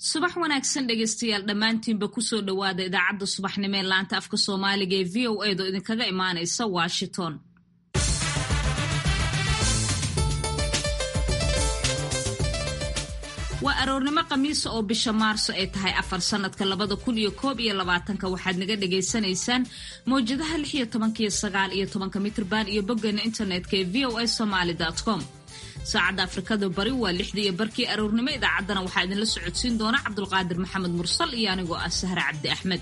subax wanaagsan dhegeystayaal dhammaantiinba kusoo dhowaada idaacadda subaxnimo ee laanta afka soomaaliga ee v o edo idinkaga imaanaysa washington waa aroornimo khamiisa oo bisha maarso ay tahay afar sanadka labada kun iyo koob iyo labaatanka waxaad naga dhagaysanaysaan mawjadaha lix iyo tobankiyo sagaal iyo tobanka mitrban iyo boggeena internetka ee v o a somaly com saacadda afrikada bari waa lixdii iyo barkii aroornimo idaacaddana waxaa idinla socodsiin doona cabdulqaadir maxamed mursal iyo anigoo ah sahre cabdi axmed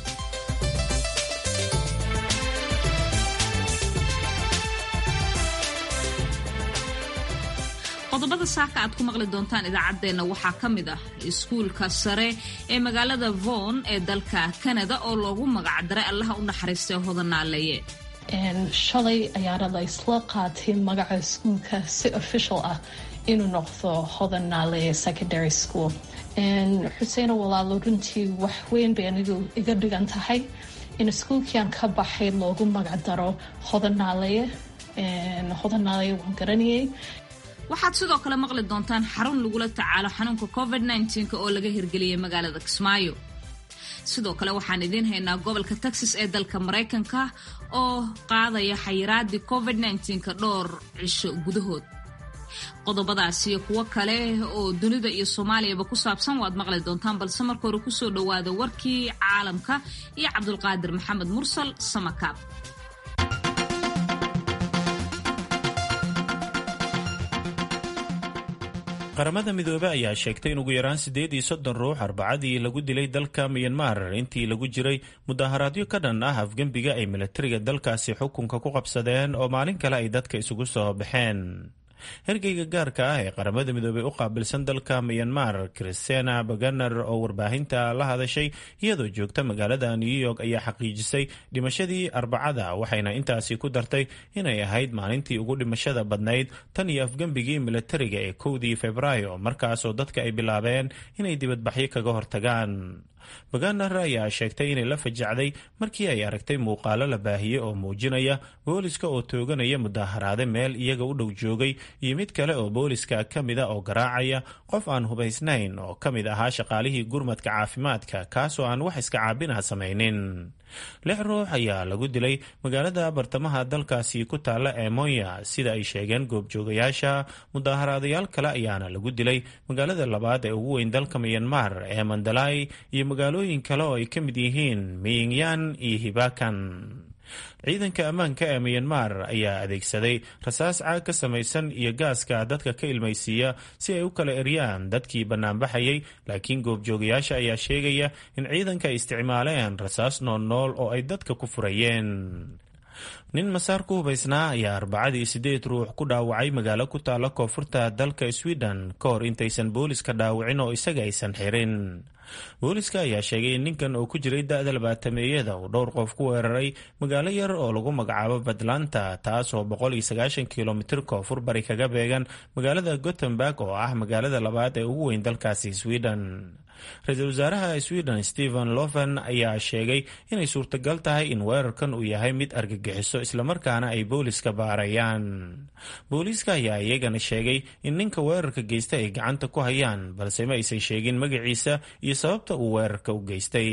qodobada saaka aad ku maqli doontaan idaacaddeenna waxaa ka mid ah iskuulka sare ee magaalada von ee dalka kanada oo loogu magacdaray allaha u naxariistay hodanaaleeye shalay ayaana la isla qaatay magaca iskuulka si official ah inuu noqdo hodan naaleeye secondary school xuseeno walaalo runtii wax weyn bay anigu iga dhigan tahay in iskuulkiiaan ka baxay loogu magacdaro hodan naaleeye hodan naaleeye waan garanayay waxaad sidoo kale maqli doontaan xarun lagula tacaalo xanuunka covid nka oo laga hirgeliyay magaalada kismaayo sidoo kale waxaan idiin haynaa gobolka texas ee dalka maraykanka oo qaadaya xayiraadii covid nka dhowr cisho gudahood qodobadaas iyo kuwo kale oo dunida iyo soomaaliyaba ku saabsan waad maqli doontaan balse marka hore kusoo dhowaada warkii caalamka iyo cabdulqaadir maxamed mursal samakaab qaramada midoobe ayaa sheegtay in ugu yaraan siddeed iyo soddon ruux arbacadii lagu dilay dalka miyanmar intii lagu jiray mudaharaadyo ka dhan ah afgembiga ay milatariga dalkaasi xukunka ku qabsadeen oo maalin kale ay dadka isugu soo baxeen hergeyga gaarka ah ee qaramada midoobey u qaabilsan dalka miyanmar christina baganer oo warbaahinta la hadashay iyadoo joogta magaalada new york ayaa xaqiijisay dhimashadii arbacada waxayna intaasi ku dartay inay ahayd maalintii ugu dhimashada badnayd tan iyo afgembigii milatariga ee kowdii februaayo markaasoo dadka ay bilaabeen inay dibadbaxyo kaga hortagaan baganer ayaa sheegtay inay la fajacday markii ay aragtay muuqaalo la baahiyey oo muujinaya booliska oo tooganaya mudaharaade meel iyaga u dhow joogay iyo mid kale oo booliska ka mida oo garaacaya qof aan hubaysnayn oo ka mid ahaa shaqaalihii gurmadka caafimaadka kaasoo aan wax iska caabinah samaynin lix ruux ayaa lagu dilay magaalada bartamaha dalkaasi ku taalla ee monya sida ay sheegeen goobjoogayaasha mudaharaadayaal kale ayaana lagu dilay magaalada labaad ee ugu weyn dalka miyanmar ee mandalay iyo magaalooyin kale oo ay ka mid yihiin miyingyan iyo hibakan ciidanka ammaanka ee miyanmar ayaa adeegsaday rasaas caag ka samaysan iyo gaaska dadka ka ilmaysiiya si ay u kala eryaan dadkii bannaanbaxayay laakiin goobjoogayaasha ayaa sheegaya in ciidanka ay isticmaaleen rasaas noolnool oo ay dadka ku furayeen nin masaar ku hubaysnaa ayaa arbacadii siddeed ruux ku dhaawacay magaalo ku taalla koonfurta dalka sweden ka hor intaysan booliska dhaawicin oo isaga aysan xirin booliska ayaa sheegay in ninkan oo ku jiray da-da labaatameeyada uu dhowr qof ku weeraray magaalo yar oo lagu magacaabo puntlandta taasoo boqol iyo sagaashan kilomitir koonfur bari kaga beegan magaalada gothenburg oo ah magaalada labaad ee ugu weyn dalkaasi sweden ra-iisul wasaaraha sweden stephen loven ayaa sheegay inay suurtagal tahay in weerarkan uu yahay mid argagixiso islamarkaana ay booliska baarayaan booliiska ayaa iyagana sheegay in ninka weerarka geysta ay gacanta ku hayaan balse ma aysan sheegin magaciisa iyo sababta uu weerarka u geystay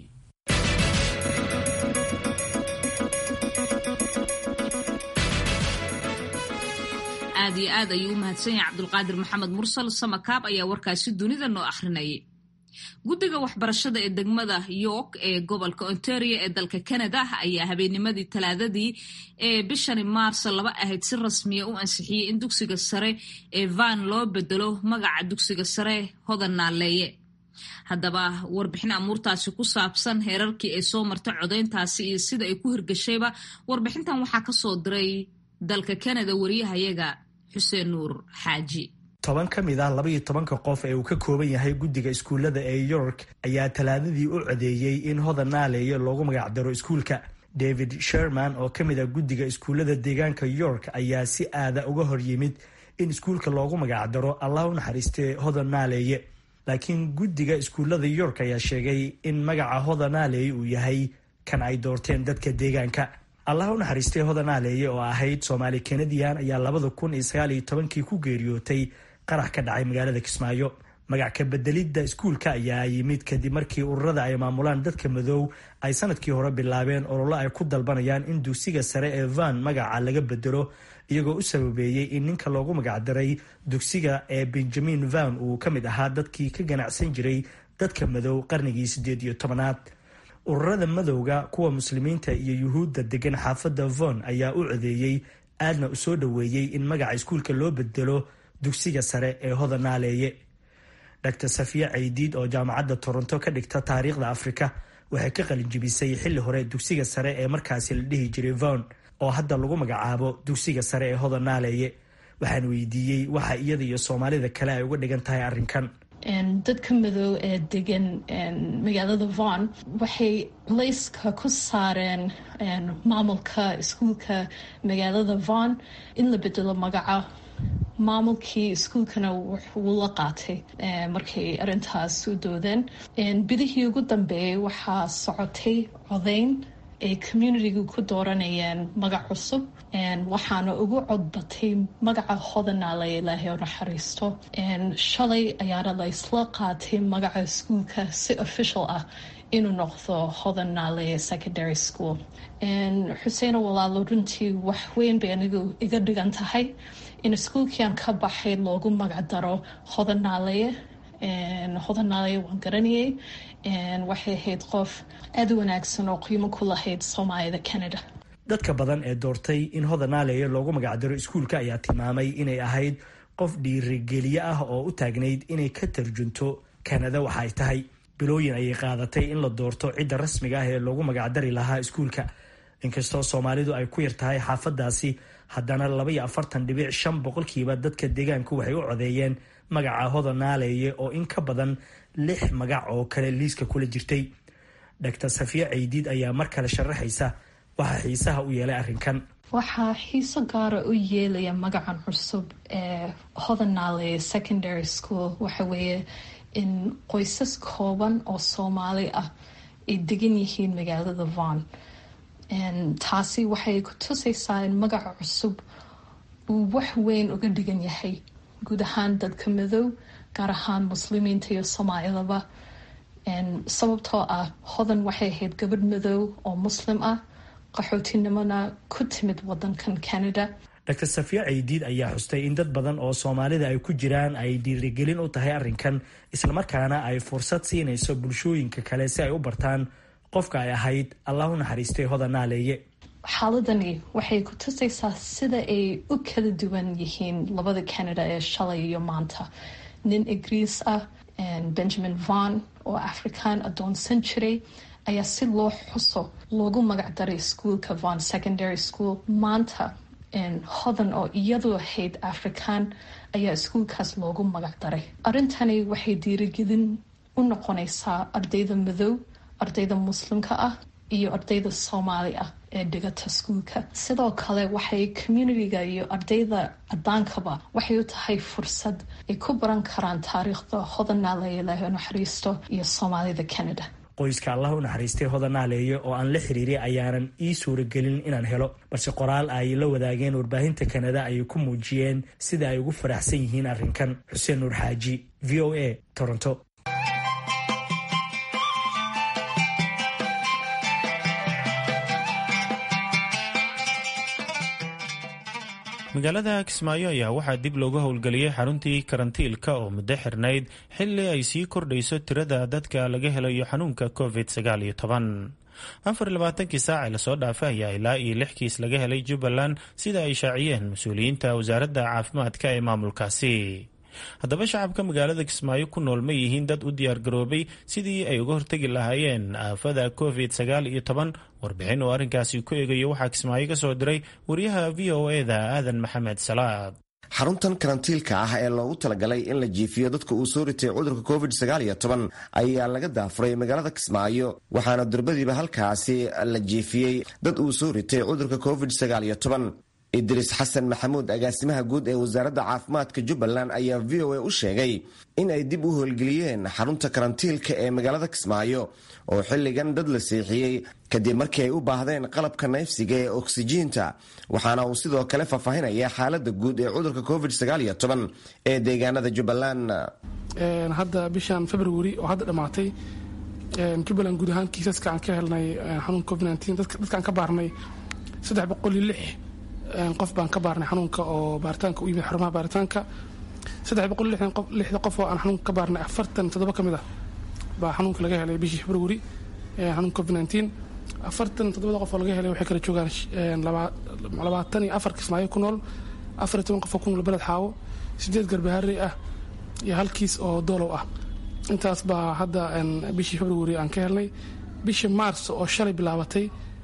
aad iyo aad ayuu u mahadsan yahay cabdulqaadir maxamed mursal samakaab ayaa warkaasi dunida noo akhrinayay guddiga waxbarashada ee degmada york ee gobolka ontario ee dalka canada ayaa habeennimadii talaadadii ee bishani maarso laba ahayd si rasmiya u ansixiyey in dugsiga sare ee van loo bedelo magaca dugsiga sare hodan naaleeye haddaba warbixin amuurtaasi ku saabsan heerarkii ay soo martay codayntaasi iyo sida ay ku hirgashayba warbixintan waxaa kasoo diray dalka canada wariyahayaga xuseen nuur xaaji toban ka mid ah labaiyo tobanka qof ee uu ka kooban yahay guddiga iskuullada ee york ayaa talaadadii u codeeyey in hodan naaleeye loogu magacdaro iskuulka david sherman oo ka mid ah guddiga iskuullada deegaanka york ayaa si aada uga hor yimid in iskuulka loogu magacdaro allah u naxariistee hodan naaleeye laakiin guddiga iskuullada york ayaa sheegay in magaca hodan naaleeye uu yahay kan ay doorteen dadka deegaanka allah u naxariistay hodan naaleeye oo ahayd soomaali kanadian ayaa labada kun iyo sagaal iyo tobankii ku geeriyootay qarax ka dhacay magaalada kismaayo magac ka bedelidda iskuulka ayaa yimid kadib markii ururada ay maamulaan dadka madow ay sanadkii hore bilaabeen ololo ay ku dalbanayaan in dugsiga sare ee van magaca laga bedelo iyagoo u sababeeyey in ninka loogu magacdaray dugsiga ee benjamin van uu ka mid ahaa dadkii ka ganacsan jiray dadka madow qarnigii siddeed iyo tobanaad ururada madowga kuwa muslimiinta iyo yuhuudda degan xaafadda von ayaa u codeeyey aadna u soo dhoweeyey in magaca iskuulka loo bedelo dugsiga sare ee hodanaaleeye dr safiya caydiid oo jaamacadda toronto ka dhigta taariikhda afrika waxay ka qalinjibisay xilli hore dugsiga sare ee markaasi la dhihi jiray von oo hadda lagu magacaabo dugsiga sare ee hodanaaleeye waxaan weydiiyey waxa iyada iyo soomaalida kale ay uga dhigan tahay arrinkan dadka madow ee degan magaalada von waxay culayska ku saareen maamulka iskuulka magaalada von in la bedelo magaca maamulkii iskuulkana wuu la qaatay markay arintaas u doodeen bidihii ugu dambeeyay waxaa socotay codeyn ay communitiga ku dooranayeen magac cusub waxaana ugu codbatay magaca hodanaale ilaahay oo naxariisto shalay ayaana la isla qaatay magaca iskuulka si official ah inuu noqdo hodanaale secondary school xuseeno walaalo runtii wax weyn bay anigu iga dhigan tahay in iskuulkiiaan ka baxay loogu magacdaro hodanaale hodanaale waan garanayay waxay ahayd qof aada u wanaagsan oo qiimo ku lahayd soomaalida canada dadka badan ee doortay in hodanaaleeye loogu magacdaro iskuulka ayaa tilmaamay inay ahayd qof dhiirigeliye ah oo u taagnayd inay ka tarjunto kanada waxa ay tahay bilooyin ayay qaadatay in la doorto cidda rasmiga ah ee loogu magacdari lahaa iskuulka inkastoo soomaalidu ay ku yar tahay xaafadaasi haddana labaiyo afartan dhibic shan boqolkiiba dadka deegaanku waxay u codeeyeen magaca hodanaaleeye oo in ka badan lix magac oo kale liiska kula jirtay dr safiya caydiid ayaa mar kale sharaxaysa waxaa xiisaha u yeelay arrinkan waxaa xiiso gaara u yeelaya magacan cusub ee hodanaale secondary school waxa weeye in qoysas kooban oo soomaali ah ay degan yihiin magaalada von taasi waxay ku tusaysaa in magaca cusub uu wax weyn uga dhigan yahay guud ahaan dadka madow gaar ahaan muslimiinta iyo soomaalidaba sababtoo ah hodan waxay ahayd gabadh madow oo muslim ah qaxootinimona ku timid wadankan canada dr safiya caydiid ayaa xustay in dad badan oo soomaalida ay ku jiraan ay dhiirigelin u tahay arrinkan islamarkaana ay fursad siinayso bulshooyinka kale si ay u bartaan qofka ay ahayd allah u naxariistay hodanaaleeye xaaladani waxay ku tusaysaa sida ay u kala duwan yihiin labada canada ee shalay iyo maanta nin ingiriis ah benjamin von oo afrikaan adoonsan jiray ayaa si loo xuso loogu magacdaray iskuolka von secondary school maanta hodan oo iyadu ahayd afrikaan ayaa iskuolkaas loogu magacdaray arrintani waxay diirigelin u noqonaysaa ardayda madow ardayda muslimka ah iyo ardayda soomaali ah ee dhigata iskuolka sidoo kale waxay communitiga iyo ardayda cadaankaba waxay u tahay fursad ay ku baran karaan taariikhda hodanaale ilaahay naxariisto iyo soomaalida canada qoyska allah u naxariistay hodanaaleeye oo aan la xiriiray ayaanan ii suuragelin inaan helo balse qoraal ay la wadaageen warbaahinta kanada ayay ku muujiyeen sida ay ugu faraxsan yihiin arrinkan xuseen nuur xaaji v o a toronto magaalada kismaayo ayaa waxaa dib looga howlgeliyey xaruntii karantiilka oo muddo xirnayd xilli ay sii kordhayso tirada dadka laga helayo xanuunka covid sagaal iyo toban afar labaatankii saaci lasoo dhaafay ayaa ilaa iyo lix kiis laga helay jubbaland sida ay shaaciyeen mas-uuliyiinta wasaaradda caafimaadka ee maamulkaasi haddaba shacabka magaalada kismaayo ku nool ma yihiin dad u diyaargaroobay sidii ay uga hortegi lahaayeen aafada covid sagaal iyo toban warbixin oo arrinkaasi ku eegayo waxaa kismaayo ka soo diray wariyaha v o eda aadan maxamed salaad xaruntan karantiilka ah ee loogu talagalay in la jiifiyo dadka uu soo ritay cudurka covid sagaal iyo toban ayaa laga daafuray magaalada kismaayo waxaana durbadiiba halkaasi la jiifiyey dad uu soo ritay cudurka covid sagaal iyo toban idriis xasan maxamuud agaasimaha guud ee wasaaradda caafimaadka jubbaland ayaa v o a u sheegay in ay dib u howlgeliyeen xarunta karantiilka ee magaalada kismaayo oo xilligan dad la seexiyey kadib markii ay u baahdeen qalabka nayfsiga ee oksijiinta waxaana uu sidoo kale faahfaahinaya xaalada guud ee cudurka covid ee deegaanada jubbaland hadda bishan february oo hadda dhammaatay jubbaland guud ahaan kiisaska aan ka helnay xanuunka covid dadkaan ka baarnay saddex boqol iyo lix qof baan ka baarnay xanuunka oo baaritaanka u yimid xarumaha baaritaanka saddex boqol lixda qof oo aan xanuunka ka baarnay afartan toddoba ka mid ah baa xanuunka laga helay bishii february xanuunka covid afartan toddobada qof oo laga helay waxay kala joogaan labaatan iyo afar kismaayo ku nool afar iyo toban qof oo ku nool beled xaawo sideed garbaharey ah iyo hal kiis oo doolow ah intaas baa hadda bishii february aan ka helnay bishii mars oo shalay bilaabatay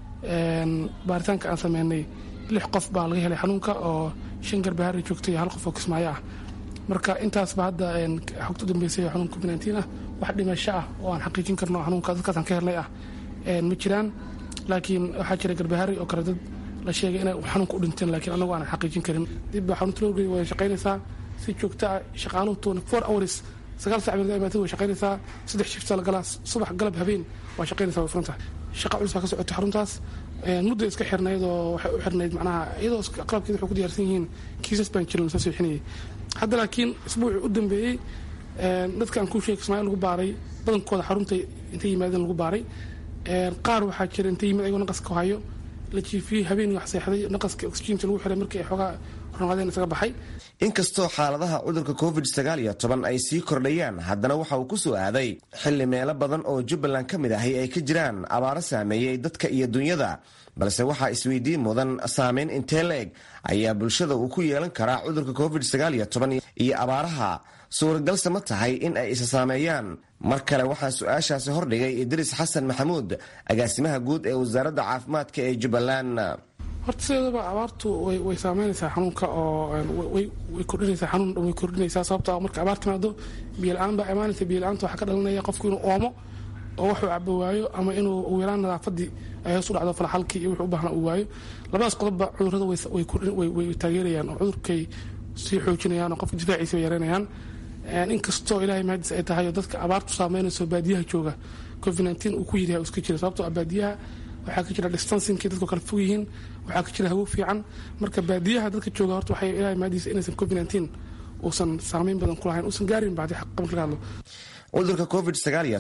baaritaanka aan sameynay lix qof baa laga helay xanuunka oo shan garbaharey joogtay iyo hal qof oo kismaayo ah marka intaasba hadda xogta u dambeysay xanuunka covid ah wax dhimasho ah oo aan xaqiijin karno xanuunka dadkaas aan ka helnay ah ma jiraan laakiin waxaa jira garbahari oo kale dad la sheegay inay xanuunka u dhinteen laakiin anagu aanan xaqiijin karin dib baa xarunta loo way shaqaynaysaa si joogto ah shaqaaluhu twenty four hours sagaal sac baa imaatay way shaqaynaysaa saddex shifta la galaa subax galab habeen waa shaqaynaysaa way furan tahay shaqa culus baa ka socota xaruntaas mudda iska xirnayd oo waxay u xirnayd macnaha iyadoo qalabkeeda waxay ku diyaarsan yihiin kiisas baan jirin lasoo seexinayay hadda laakiin isbuucii u dambeeyey dadka aan kuu sheegay kismaayo lagu baaray badankooda xarunta intay yimaadeen lagu baaray qaar waxaa jira intay yimid ayagoo naqaska hayo la jiifiyey habeenii wax seexday naqaska oxygeenta lagu xiray markii ay xoogaa ronaadeen isaga baxay inkastoo xaaladaha cudurka covid ay sii kordhayaan haddana waxa uu ku soo aaday xilli meelo badan oo jubbaland ka mid ahi ay ka jiraan abaaro saameeyey dadka iyo dunyada balse waxaa isweydiin mudan saameyn intee la eg ayaa bulshada uu ku yeelan karaa cudurka covid iyo abaaraha suuragalse ma tahay in ay isa saameeyaan mar kale waxaa su-aashaasi hordhigay idriis xasan maxamuud agaasimaha guud ee wasaaradda caafimaadka ee jubbaland horta sideedaba abaartu way saameynaysaa xanuunka oo way kordhinaysaa xanuun way kordhinaysaa sababto marka abaar timaado biyola-aan baa imaanaysa biyola-aanta waxaa ka dhalanaya qofku inuu oomo oo waxuu cabo waayo ama inuu ugu yaraan nadaafadii ay hoos u dhacdo falaxalkii iyo wuxuu u baahna uu waayo labadaas qodobba cudurrada way taageerayaan oo cudurkay sii xoojinayaan oo qofka difaaciisa way yareynayaan inkastoo ilaahay mahadis ay tahay oo dadka abaartu saameynayso baadiyaha jooga covid uu ku yidhi iska jira sababtoo baadiyaha waxaa ka jira distancingkii dadku kala fog yihiin waxaa ka jira hawo fiican marka baadiyaha dadka jooga horta waxay ilaahay mahadiisa inaysan covid uusan saameyn badan ku lahayn uusan gaarin bacdi xaq marka laga hadlo cudurka covid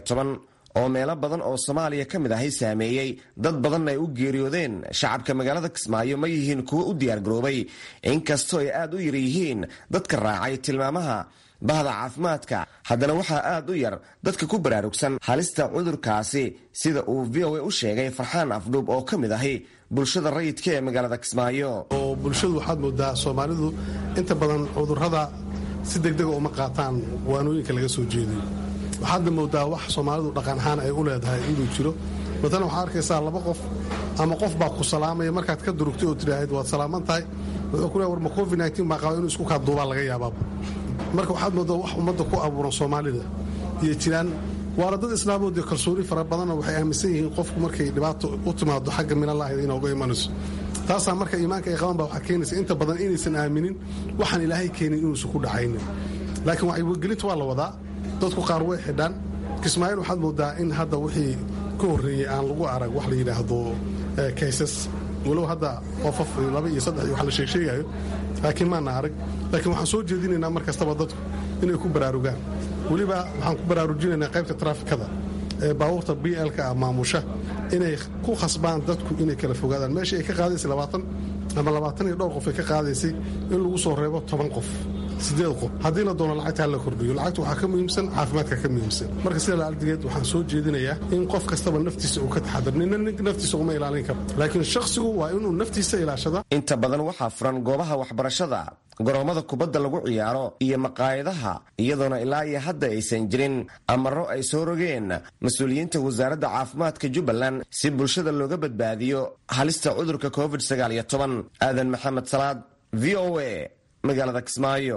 oo meelo badan oo soomaaliya ka mid ahay saameeyey dad badanna ay u geeriyoodeen shacabka magaalada kismaayo ma yihiin kuwo u diyaargaroobay inkastoo ay aad u yar yihiin dadka raacay tilmaamaha bahda caafimaadka haddana waxaa aad u yar dadka ku baraarugsan halista cudurkaasi sida uu v o a u sheegay farxaan afdhuub oo ka mid ahi bulshada rayidka ee magaalada kismaayo oo bulshadu waxaad moodaa soomaalidu inta badan cudurrada si degdega uma qaataan waanooyinka laga soo jeediyo waxaadna moodaa wax soomaalidu dhaqan ahaan ay u leedahay inuu jiro matalan waxaad arkaysaa laba qof ama qof baa ku salaamaya markaad ka durugtay oo tidhaahid waad salaaman tahay wuxuu ku leey war ma covid baa qaba inuu isku kaaduubaa laga yaabaaba marka waxaad moodaa wax ummadda ku abuuran soomaalida iyo jiraan waana dad islaamood iyo kalsooni fara badanna waxay aaminsan yihiin qofku markay dhibaato u timaado xagga minallaahi inooga imanayso taasaa marka iimaanka ay qaban baa waxaa keenaysa inta badan inaysan aaminin waxaan ilaahay keenin inuusan ku dhacaynin laakiin wacyigelinta waa la wadaa dadku qaar way xidhaan kismaayiil waxaad moodaa in hadda wixii ka horreeyey aan lagu arag wax la yidhaahdo kaysas walow hadda qofaf laba iyo saddex iyo wax la sheegsheegayo laakiin maana arag laakiin waxaan soo jeedinaynaa mar kastaba dadku inay ku baraarugaan weliba waxaan ku baraarujinaynaa qaybta traafikada ee baabuurta b lka ah maamusha inay ku khasbaan dadku inay kala fogaadaan meeshii ay ka qaadaysay labaatan ama labaatan iyo dhowr qof ay ka qaadaysay in lagu soo reebo toban qof sideed qof haddii la doono lacagta hala kordhiyo lacagta waxaa ka muhiimsan caafimaadka ka muhiimsan marka sida laaldigeed waxaan soo jeedinayaa in qof kastaba naftiisa uu ka taxadar nina naftiisa uma ilaalin karo laakiin shakhsigu waa inuu naftiisa ilaashada inta badan waxaa furan goobaha waxbarashada goroommada kubadda lagu ciyaaro iyo maqaayadaha iyadoona ilaa iyo hadda aysan jirin amaro ay soo rogeen mas-uuliyiinta wasaaradda caafimaadka jubbaland si bulshada looga badbaadiyo halista cudurka covid aadan maxamed salaad v o a magaalada kismaayo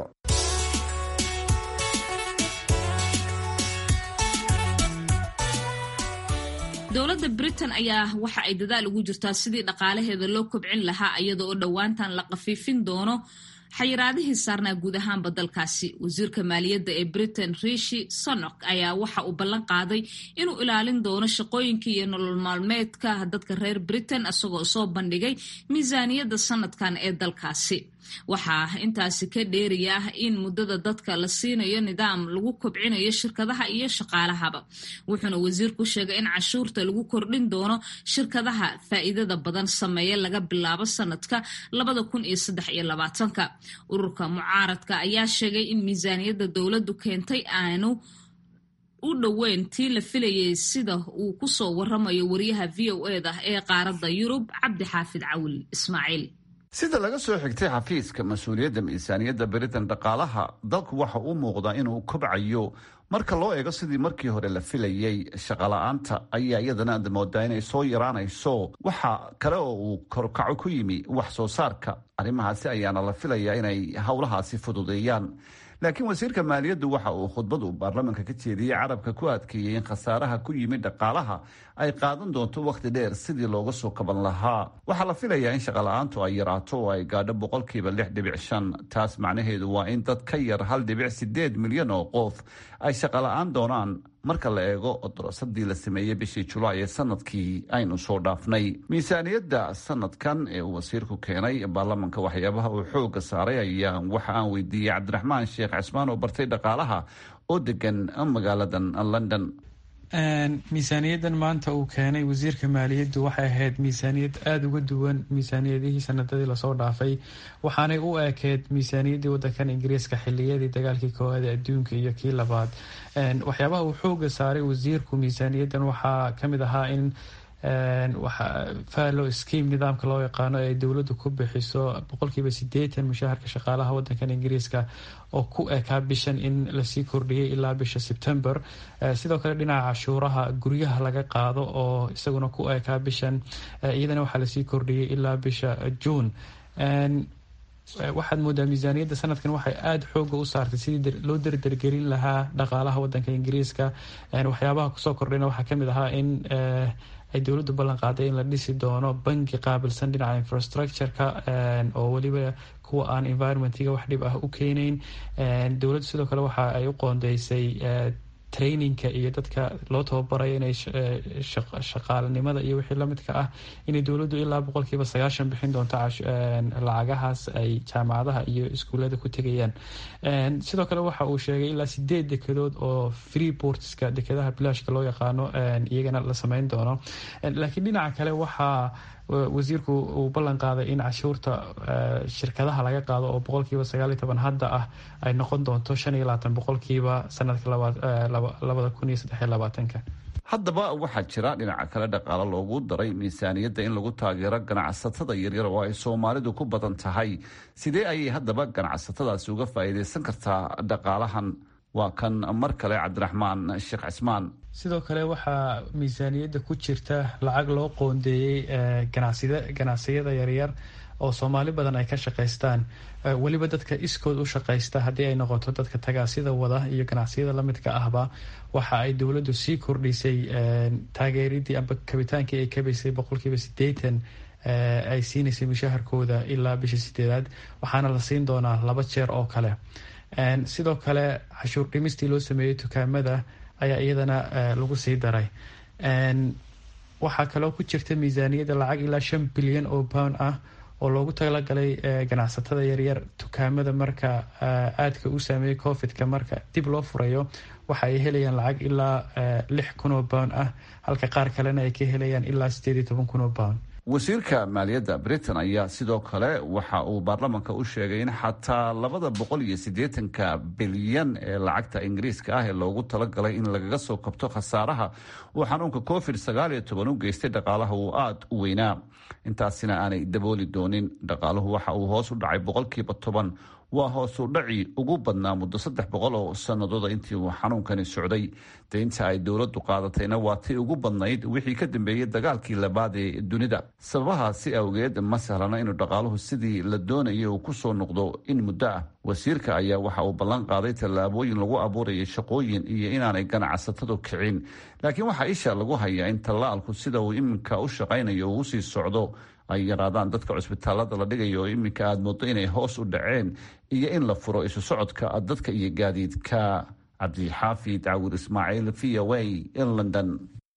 dowladda britain ayaa waxa ay dadaal ugu jirtaa sidii dhaqaalaheeda loo kobcin lahaa iyada oo dhowaantan la qafiifin doono xayiraadihii saarnaa guud ahaanba dalkaasi wasiirka maaliyadda ee britain rishi sonok ayaa waxa uu ballan qaaday inuu ilaalin doono shaqooyinka iyo nolol maalmeedka dadka reer britain isagoo soo bandhigay miisaaniyadda sanadkan ee dalkaasi waxaa intaasi ka dheeriya ah in muddada dadka la siinayo nidaam lagu kobcinayo shirkadaha iyo shaqaalahaba wuxuuna wasiirku sheegay in cashuurta lagu kordhin doono shirkadaha faa'iidada badan sameeya laga bilaabo sanadka labada kun iyo saddex iyo labaatanka ururka mucaaradka ayaa sheegay in miisaaniyadda dowladdu keentay aanu u dhoweyn tii la filayay sida uu kusoo waramayo wariyaha v o eda ee qaaradda yurub cabdi xaafid cawil ismaaciil sida laga soo xigtay xafiiska mas-uuliyadda miisaaniyadda britain dhaqaalaha dalku waxa uu muuqdaa inuu kobcayo marka loo eego sidii markii hore la filayey shaqala-aanta ayaa iyadana aad moodaa inay soo yaraanayso waxa kale oo uu korkaco ku yimi wax soo saarka arrimahaasi ayaana la filayaa inay howlahaasi fududeeyaan laakiin wasiirka maaliyaddu waxa uu khudbadu baarlamaanka ka jeediyey carabka ku adkeeyey in khasaaraha ku yimid dhaqaalaha ay qaadan doonto wakhti dheer sidii looga soo kaban lahaa waxaa la filayaa in shaqala-aantu ay yaraato oo ay gaadho boqolkiiba lix dhibic shan taas macnaheedu waa in dad ka yar hal dhibic sideed milyan oo qof ay shaqala-aan doonaan marka la eego dorosadii la sameeyey bishii julaay ee sanadkii aynu soo dhaafnay miisaaniyadda sanadkan ee uu wasiirku keenay baarlamanka waxyaabaha uu xooga saaray ayaa waxa aan weydiiyey cabdiraxmaan sheekh cismaan oo bartay dhaqaalaha oo degan magaaladan london miisaaniyaddan maanta uu keenay wasiirka maaliyaddu waxay ahayd miisaaniyad aada uga duwan miisaaniyadihii sanadadii lasoo dhaafay waxaanay u ekeed miisaaniyaddii wadankan ingiriiska xiliyadii dagaalkii koowaad ee adduunka iyo kii labaad waxyaabaha uu xooga saaray wasiirku miisaaniyaddan waxaa kamid ahaa in fallow scheme nidaamka loo yaqaano ee dowladdu ku bixiso boqolkiiba sideetan mushaharka shaqaalaha wadankan ingiriiska oo ku ekaa bishan in lasii kordhiyay ilaa bisha sebtember sidoo kale dhinaca cashuuraha guryaha laga qaado oo isaguna ku ekaa bishan iyadana waxaa lasii kordhiyay ilaa bisha juun waxaad moodaa miisaaniyadda sanadkan waxay aada xooga u saartay sidii loo derdergelin lahaa dhaqaalaha wadanka ingiriiska waxyaabaha kusoo kordhayna waxaa kamid ahaa in ay dowladdu ballan qaaday in la dhisi doono bangi qaabilsan dhinaca infrastructure-ka oo weliba kuwa aan environmentiga wax dhib ah u keeneyn dowladdu sidoo kale waxa ay u qoondeysay traininka iyo dadka loo tababarayo inay shaqaalanimada iyo wixii lamidka ah inay dowladdu ilaa boqolkiiba sagaashan bixin doonto lacagahaas ay jaamacadaha iyo iskuullada ku tegayaan sidoo kale waxa uu sheegay ilaa sideed dekedood oo free portska dekedaha bilaashka loo yaqaano iyagana la sameyn doono laakiin dhinaca kale waxaa wasiirku uu ballan qaaday in cashuurta shirkadaha laga qaado oo boqolkiiba sagaal iyo toban hadda ah ay noqon doonto shan iyo labaatan boqolkiiba sanadka labada kun iyo saddex iyo labaatanka haddaba waxaa jira dhinaca kale dhaqaalo loogu daray miisaaniyadda in lagu taageero ganacsatada yaryar oo ay soomaalidu ku badan tahay sidee ayay haddaba ganacsatadaasi uga faa'iidaysan kartaa dhaqaalahan waa kan mar kale cabdiraxmaan sheekh cismaan sidoo kale waxaa miisaaniyadda ku jirta lacag loo qoondeeyey ganacsiyada yaryar oo soomaali badan ay ka shaqaystaan weliba dadka iskood u shaqaysta haddii ay noqoto dadka tagaasida wada iyo ganacsiyada lamidka ahba waxa ay dowladdu sii kordhisay taageeridii amba kabitaankii ay kabaysay boqolkiiba sideetan ay siinaysay mushaharkooda ilaa bisha sideedaad waxaana la siin doonaa laba jeer oo kale sidoo kale cashuur dhimistii loo sameeyey dukaamada ayaa iyadana lagu sii daray waxaa kaloo ku jirta miisaaniyadda lacag ilaa shan bilyan oo pound ah oo loogu talagalay ganacsatada yaryar dukaamada marka aadka u saameeyey covidka marka dib loo furayo waxa ay helayaan lacag ilaa lix kun oo pound ah halka qaar kalena ay ka helayaan ilaa sideed iyo toban kun oo pound wasiirka maaliyadda britain ayaa sidoo kale waxa uu baarlamanka u sheegay in xataa labada boqol iyo siddeetanka bilyan ee lacagta ingiriiska ah ee loogu talagalay in lagaga soo kabto khasaaraha uu xanuunka covid sagaal iyo toban u geystay dhaqaalaha uu aada u weynaa intaasina aanay dabooli doonin dhaqaaluhu waxa uu hoos u dhacay boqolkiiba toban waa hoosu dhaci ugu badnaa muddo saddex boqol oo sanadooda intii uu xanuunkani socday deynta ay dowladdu qaadatayna waa tii ugu badnayd wixii ka dambeeyey dagaalkii labaad ee dunida sababahaasi awgeed ma sahlana inuu dhaqaaluhu sidii la doonayay uu kusoo noqdo in muddo ah wasiirka ayaa waxa uu ballan qaaday tallaabooyin lagu abuurayay shaqooyin iyo inaanay ganacsatadu kicin laakiin waxaa isha lagu hayaa in tallaalku sida uu iminka u shaqaynayo uu usii socdo ay yaraadaan dadka cusbitaalada la dhigayo oo iminka aada moodo inay hoos u dhaceen iyo in la furo isu socodka dadka iyo gaadiidka cabdixaafid cawir ismaaciil v o a in london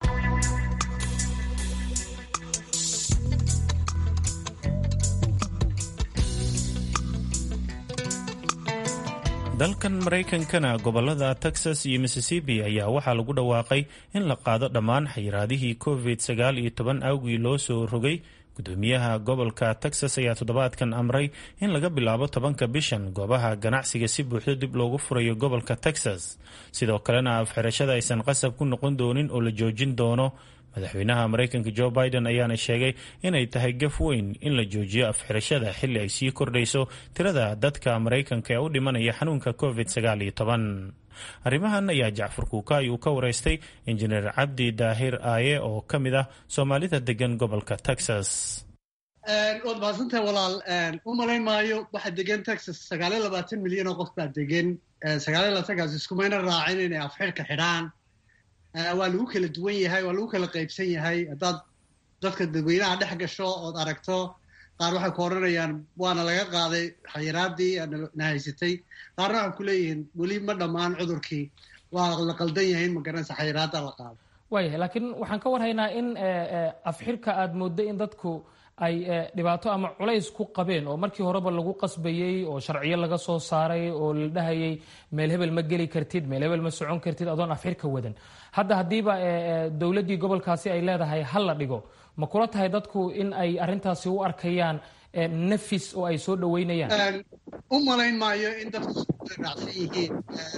dalkan maraykankana gobolada texas iyo mississippi ayaa waxaa lagu dhawaaqay in la qaado dhammaan xayiraadihii covid sagaal iyo toban awgii loo soo rogay gudoomiyaha gobolka texas ayaa toddobaadkan amray in laga bilaabo tobanka bishan goobaha ganacsiga si buuxdo dib loogu furayo gobolka texas sidoo kalena afxirashada aysan qasab ku noqon doonin oo la joojin doono madaxweynaha maraykanka jo biden ayaana sheegay inay tahay gaf weyn in la joojiyo afxirashada xilli ay sii kordhayso tirada dadka maraykanka ee u dhimanaya xanuunka covid sagaal iyo toban arrimahan ayaa jacfar kuukaay uu ka wareystay injineer cabdi daahir aaye oo ka mid ah soomaalida degan gobolka texas waad mahadsantahay walaal u malayn maayo waxaa degan texas sagaaliyo labaatan milyan oo qof baa degan sagaaliyo labaatankaas iskumayna raacin inay afxirka xidhaan waa lagu kala duwan yahay waa lagu kala qaybsan yahay haddaad dadka dadweynaha dhex gasho ood aragto qaar waxay ku odhanayaan waana laga qaaday xayiraadii na haysatay qaarna waxay ku leeyihiin weli ma dhammaan cudurkii waa la qaldan yahay in magaranaysa xayiraadda la qaado waayahay laakiin waxaan ka warhaynaa in afxirka aada mooddo in dadku ay dhibaato ama culays ku qabeen oo markii horeba lagu qasbayey oo sharciyo laga soo saaray oo la dhahayay meel hebel ma geli kartid meel hebel ma socon kartid adoon afxirka wadan hadda haddiiba dowladdii gobolkaasi ay leedahay hal la dhigo ma kula tahay dadku in ay arrintaasi u arkayaan nafis oo ay soo dhaweynayaan u malayn maayo in dadku raacsan yihiin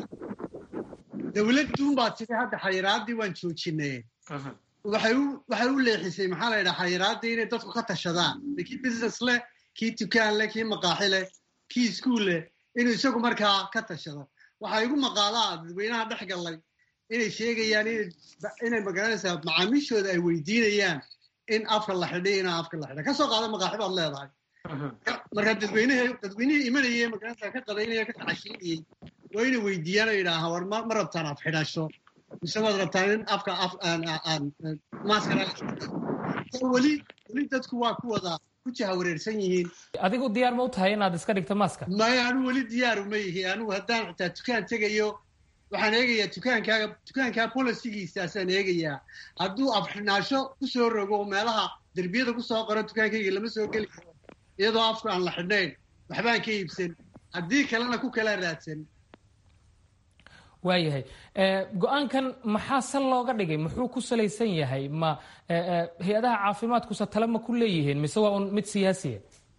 dowladduun baa tiri hadda xayiraaddii waan joojinay waxay u leexisay maxaa la yidhaha xayiraaddii inay dadku ka tashadaan kii business leh kii dukaan leh kii maqaaxi leh kii iskuol leh inuu isagu markaa ka tashado waxaa igu maqaalaa dadweynaha dhex gallay inay sheegayaan inay magaranaysaa macaamiishooda ay weydiinayaan in afka la xidhay inaa afka la xidhay kasoo qaada maqaaxi baad leedahay marka dadweynehe dadweynihii imanayay magaranaysaa ka qadaynaya ka kacashiinayay waa inay weydiiyaan oo yidhaaha war ma rabtaan af xidhasho mise waad rabtaan in afka maaskara weli weli dadku waa ku wada ku jaha wareersan yihiin adigu diyaar ma u tahay inaad iska dhigto maaska maya anigu weli diyaaru ma yihi anigu haddaan xitaa dukaan tegayo waxaan eegayaa dukaankaaga dukaankaa bolicigiisaasaan eegayaa hadduu afxidhnaasho kusoo rogo meelaha derbiyada kusoo qoro dukaankayga lama soo geli karo iyadoo afku aan la xidhnayn waxbaan ka iibsan haddii kalena ku kala raadsan waayahay go-aankan maxaa sal looga dhigay muxuu ku salaysan yahay ma hay-adaha caafimaadkusa tale ma ku leeyihiin mise waa un mid siyaasiya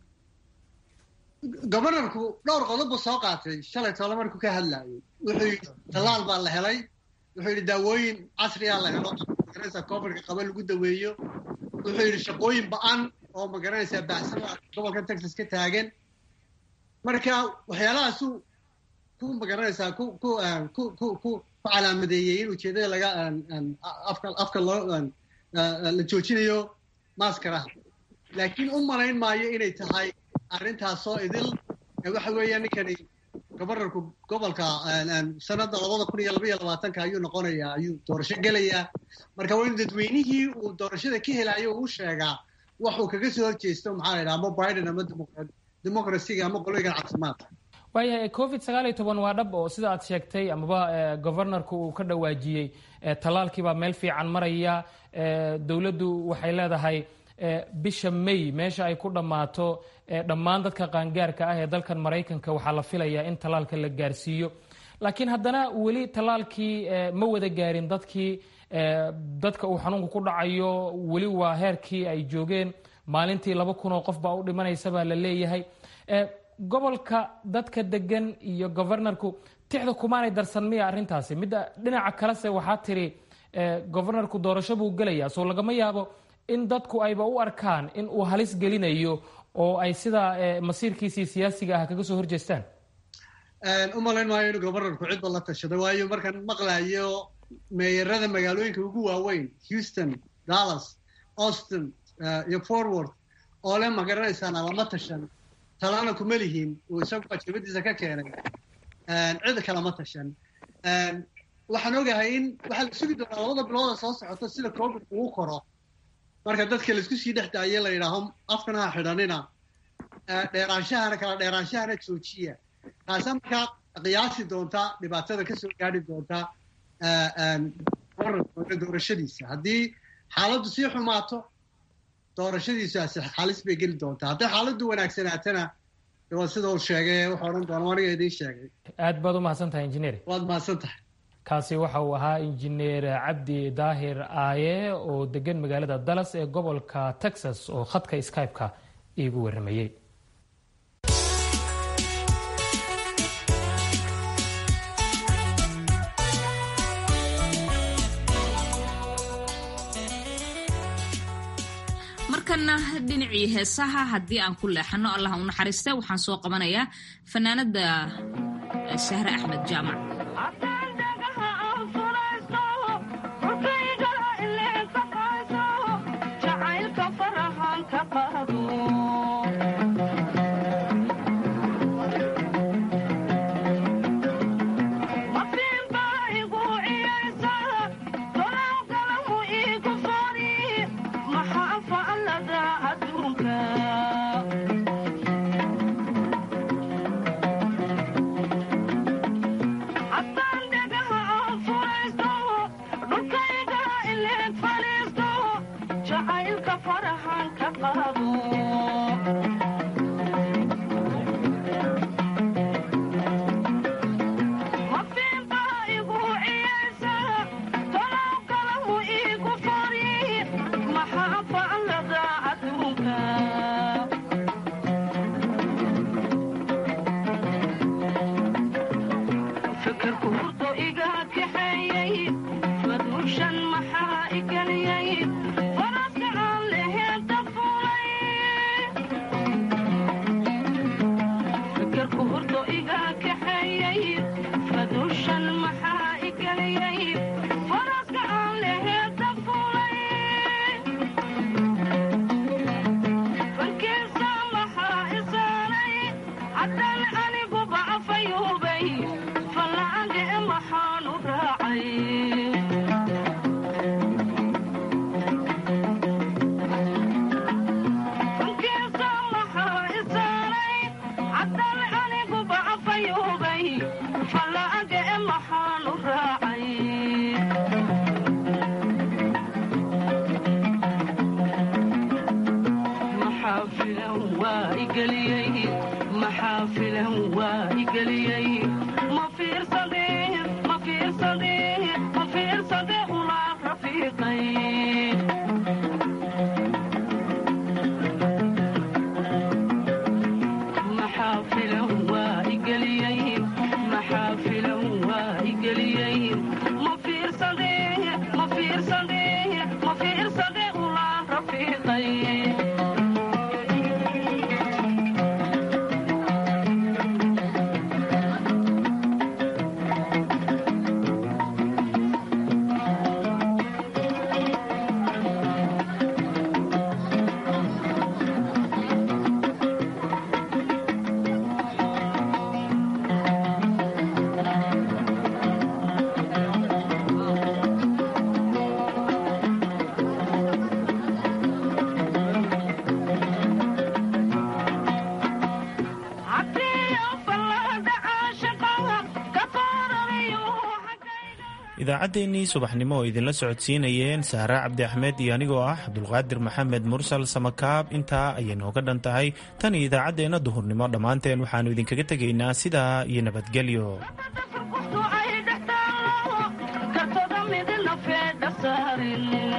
gobanarku dhowr qodob soo qaatay shalay tole markuu ka hadlaayay wuxuu yidhi tallaal baa la helay wuxuu yidhi daawooyin casriyaa la helo magaranaysa covidka qaba lagu daweeyo wuxuu yidhi shaqooyin ba-an oo magaranaysaa bacsada gobolka texas ka taagan marka waxyaalahaasu ku magaranaysaa ku ku ku ku ku calaamadeeyey in ujeedada laga afka afka loo la joojinayo maskaraha laakiin u malayn maayo inay tahay arrintaasoo idil waxa weeya ninkani gobanarku gobolka sanada labada kun iyo labaiyo labaatanka ayuu noqonayaa ayuu doorasho gelayaa marka waa in dadweynihii uu doorashada ka helayo uu sheegaa waxuu kaga soo horjeesto maxaa la yidhaha ama biden ama democracyga ama qoloygan caafimaadka waayahay covid sagaal iyo toban waa dhab oo sida aad sheegtay amaba governorku uu ka dhawaajiyey tallaalkiibaa meel fiican maraya dowladdu waxay leedahay bisha may meesha ay ku dhammaato dhammaan dadka qaangaarka ah ee dalkan maraykanka waxaa la filayaa in tallaalka la gaarsiiyo laakiin haddana weli tallaalkii ma wada gaarin dadkii dadka uu xanuunku ku dhacayo weli waa heerkii ay joogeen maalintii laba kun oo qof baa u dhimanaysa baa la leeyahay gobolka dadka degan iyo governorku tixda kumaanay darsan miya arrintaasi midda dhinaca kalese waxaa tiri governorku doorasho buu gelayaa soo lagama yaabo in dadku ayba u arkaan in uu halis gelinayo oo ay sidaa masiirkiisii siyaasiga ah kaga soo horjeestaan u malayn maayo inuu governorku cidba la tashado waayo markaan maqlayo meeyarada magaalooyinka ugu waaweyn houston dallas austin iyo forward oo le ma garanaysaana lama tashan talana kuma lihiin uu isagu ajabadiisa ka keenay cid kalama tashan waxaan ogahay in waxaa la sugi doonaa labada bilooda soo socota sida covid ugu koro marka dadka laisku sii dhex daaye la yidhaaho afkana ha xidhanina dheeraanshahana kala dheeraanshahana joojiya taasaa markaa qiyaasi doonta dhibaatada kasoo gaadhi doonta doorashadiisa haddii xaaladdu sii xumaato doorashadiisaasi xalis bay geli doontaa hadday xaaladdu wanaagsanaatana waa sida uu sheegay wuxuu odhan doona aniga idiin sheegay aad baad u mahadsan tahay injineer waad mahadsan tahay kaasi waxa uu ahaa injineer cabdi daahir aaye oo degan magaalada dallas ee gobolka texas oo khadka skype-ka iigu warramayey markana dhinacii heesaha haddii aan ku leexano allah u naxariista waxaan soo qabanayaa fanaanada sahre axmed jaamac idaacaddeenii subaxnimo oo idinla socodsiinayeen sahra cabdi axmed iyo anigoo ah cabdulqaadir maxamed mursal samakaab intaa ayay nooga dhan tahay tan iyo idaacaddeenna duhurnimo dhammaanteen waxaannu idinkaga tegaynaa sidaa iyo nabadgelyo kartoda midna feedha saarin